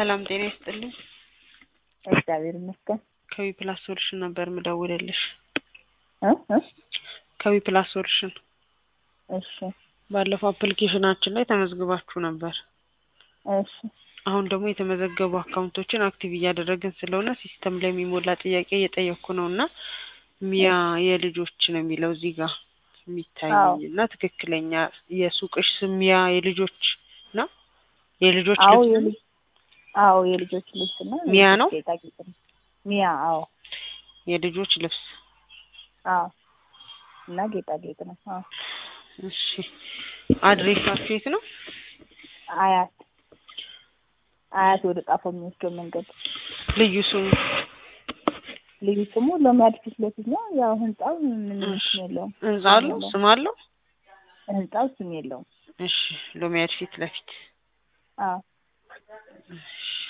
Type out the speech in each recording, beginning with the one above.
ሰላም ጤና ይስጥልኝ። እግዚአብሔር ይመስገን። ከዊ ፕላስ ሶሉሽን ነበር ምደውልልሽ። እ እ ከዊ ፕላስ ሶሉሽን እሺ ባለፈው አፕሊኬሽናችን ላይ ተመዝግባችሁ ነበር። እሺ አሁን ደግሞ የተመዘገቡ አካውንቶችን አክቲቭ እያደረግን ስለሆነ ሲስተም ላይ የሚሞላ ጥያቄ እየጠየቅኩ ነው እና ሚያ የልጆች ነው የሚለው እዚህ ጋር አዎ። የሚታየኝ እና ትክክለኛ የሱቅሽ ስም ሚያ የልጆች ነው የልጆች አዎ ልብስ ነው? የልጅ አዎ የልጆች ልብስ እና ሚያ ነው? ጌጣጌጥ ነው። ሚያ አዎ የልጆች ልብስ አዎ እና ጌጣጌጥ ነው። አዎ እሺ አድሬሳችሁ የት ነው? አያት አያት ወደ ጣፎ የሚወስደው መንገድ ልዩ ስሙ ልዩ ስሙ ሎሚያድ ፊት ለፊት ነው። ያው ህንጻው ምንም እሺ። ስም የለውም። ህንጻ አለው ስም አለው? ህንጻው ስም የለውም። እሺ ሎሚያድ ፊት ለፊት አዎ እሺ።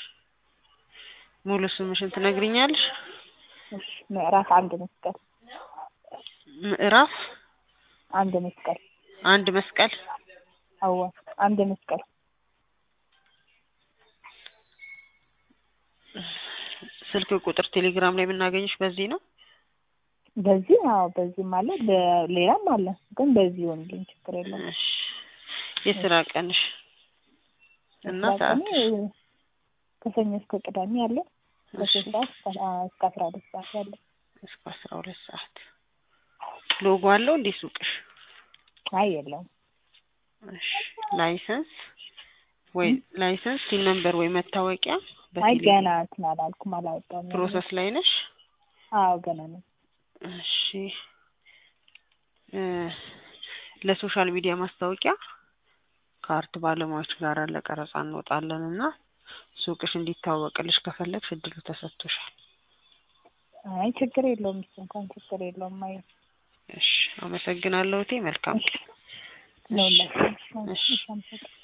ሙሉ ስምሽን ትነግሪኛለሽ? እሺ ምዕራፍ አንድ መስቀል ምዕራፍ አንድ መስቀል አንድ መስቀል አዋ አንድ መስቀል ስልክ ቁጥር ቴሌግራም ላይ የምናገኝሽ በዚህ ነው? በዚህ አዎ በዚህም አለ በሌላም አለ ግን በዚህ ይሆንልኝ ችግር የለውም። እሺ የስራ ቀንሽ እና የስራ ቀኔ ሰዓትሽ? ከሰኞ እስከ ቅዳሜ አለ እሺ ከሶስት ሰዓት እስከ አ- እስከ አስራ ሁለት ሰዓት ያለ እስከ አስራ ሁለት ሰዓት ሎጎ አለው እንዴ ሱቅሽ? አይ የለውም እሺ ላይሰንስ ወይ ላይሰንስ ሲን ነምበር ወይ መታወቂያ አይ በቴሌ ገና እንትን አላልኩም አላወጣሁም ፕሮሰስ ላይ ነሽ? አዎ ገና ነው እሺ እ ለሶሻል ሚዲያ ማስታወቂያ ከአርት ባለሙያዎች ጋር ለቀረጻ እንወጣለን እና ሱቅሽ እንዲታወቅልሽ ከፈለግሽ እድሉ ተሰጥቶሻል። አይ ችግር የለውም እሱ እንኳን ችግር የለውም አይ እሺ አመሰግናለሁ እቴ መልካም እሺ ነው እሺ። እሺ አመሰግናለሁ።